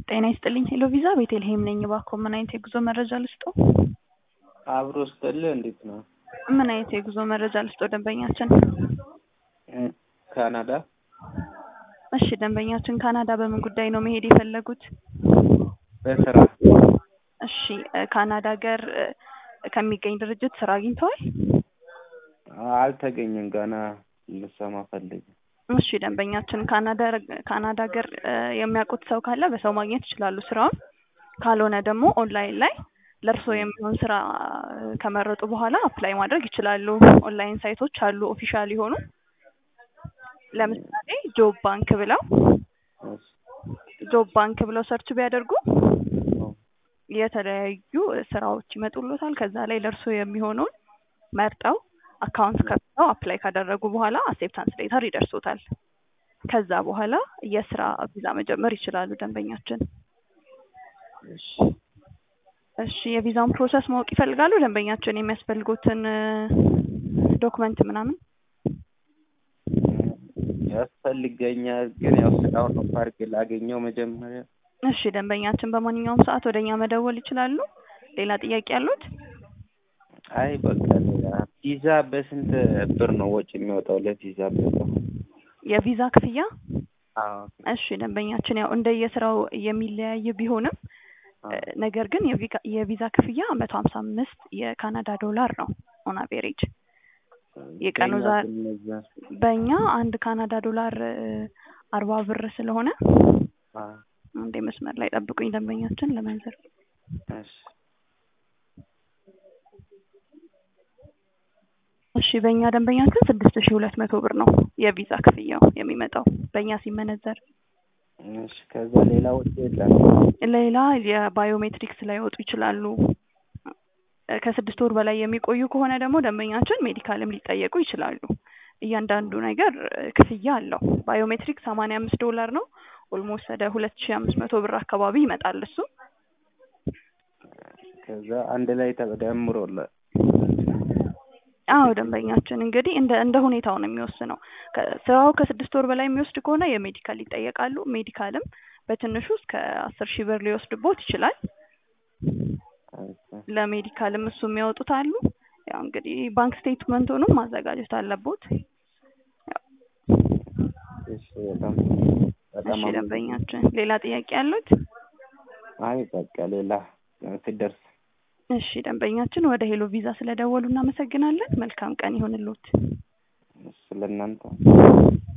ጤና ይስጥልኝ ሄሎ ቪዛ ቤተልሔም ነኝ። እባክዎ ምን አይነት የጉዞ መረጃ ልስጥዎ? አብሮ ስጥልህ እንዴት ነው? ምን አይነት የጉዞ መረጃ ልስጥዎ ደንበኛችን? ካናዳ እሺ ደንበኛችን ካናዳ በምን ጉዳይ ነው መሄድ የፈለጉት? በስራ እሺ እ ካናዳ ሀገር እ ከሚገኝ ድርጅት ስራ አግኝተዋል? አልተገኘም ገና ልሰማ ፈልጌ እሺ ደንበኛችን ካናዳ ካናዳ ሀገር እ የሚያውቁት ሰው ካለ በሰው ማግኘት ይችላሉ ስራውን። ካልሆነ ደግሞ ኦንላይን ላይ ለእርስዎ የሚሆን ስራ እ ከመረጡ በኋላ አፕላይ ማድረግ ይችላሉ። ኦንላይን ሳይቶች አሉ ኦፊሻል የሆኑ ለምሳሌ ጆብ ባንክ ብለው እሺ ጆብ ባንክ ብለው ሰርች ቢያደርጉ የተለያዩ ስራዎች ይመጡሎታል። ከዛ ላይ ለእርስዎ የሚሆነውን መርጠው አካውንት ከፍተው አፕላይ ካደረጉ በኋላ አክሴፕታንስ ሌተር ይደርሶታል። ከዛ በኋላ የስራ ቪዛ መጀመር ይችላሉ ደንበኛችን። እሺ እሺ የቪዛውን ፕሮሰስ ማወቅ ይፈልጋሉ ደንበኛችን የሚያስፈልጉትን እ ዶክመንት ምናምን? ያስፈልገኛል ግን ያው ስራውን ነው ፓርክ ላገኘው መጀመሪያ እሺ ደንበኛችን በማንኛውም ሰዓት ወደ እኛ መደወል ይችላሉ። ሌላ ጥያቄ አሉት? አይ በቃ ሌላ ቪዛ በስንት ብር ነው ወጪ የሚወጣው ለቪዛ ብር? የቪዛ ክፍያ? አዎ እሺ ደንበኛችን ያው እንደየስራው የሚለያይ ቢሆንም እ ነገር ግን የቪጋ- የቪዛ ክፍያ መቶ ሀምሳ አምስት የካናዳ ዶላር ነው ኦን አቬሬጅ የቀኑ በእኛ ዛ- ስንመዛ በእኛ አንድ ካናዳ ዶላር እ አርባ ብር ስለሆነ አ አንዴ መስመር ላይ ጠብቁኝ ደንበኛችን ለመንዘር እሺ እሺ በእኛ ደንበኛችን ስድስት ሺህ ሁለት መቶ ብር ነው የቪዛ ክፍያው የሚመጣው በእኛ ሲመነዘር። እሺ ከዛ ሌላ ወጪ የለም? ሌላ የባዮሜትሪክስ ላይወጡ ይችላሉ። እ ከስድስት ወር በላይ የሚቆዩ ከሆነ ደግሞ ደንበኛችን ሜዲካልም ሊጠየቁ ይችላሉ። እያንዳንዱ ነገር እ ክፍያ አለው። ባዮሜትሪክ ሰማንያ አምስት ዶላር ነው። ኦልሞስት ወደ ሁለት ሺህ አምስት መቶ ብር አካባቢ ይመጣል እሱ። ከዛ አንድ ላይ ተደምሮለ አዎ ደንበኛችን እንግዲህ እንደ እንደ ሁኔታው ነው የሚወስነው። ከ- ስራው ከስድስት ወር በላይ የሚወስድ ከሆነ የሜዲካል ይጠየቃሉ። ሜዲካልም በትንሹ እስከ አስር ሺህ ብር ሊወስድቦት ይችላል። ለሜዲካልም እሱ የሚያወጡት አሉ። ያው እንግዲህ ባንክ ስቴትመንቱንም ማዘጋጀት አለቦት። እሺ በጣም በጣም እሺ አመ- ደንበኛችን ሌላ ጥያቄ አሉት? አይ በቃ ሌላ ስደርስ እሺ ደንበኛችን ወደ ሄሎ ቪዛ ስለደወሉ እናመሰግናለን። መልካም ቀን ይሁንልዎት። ስለእናንተ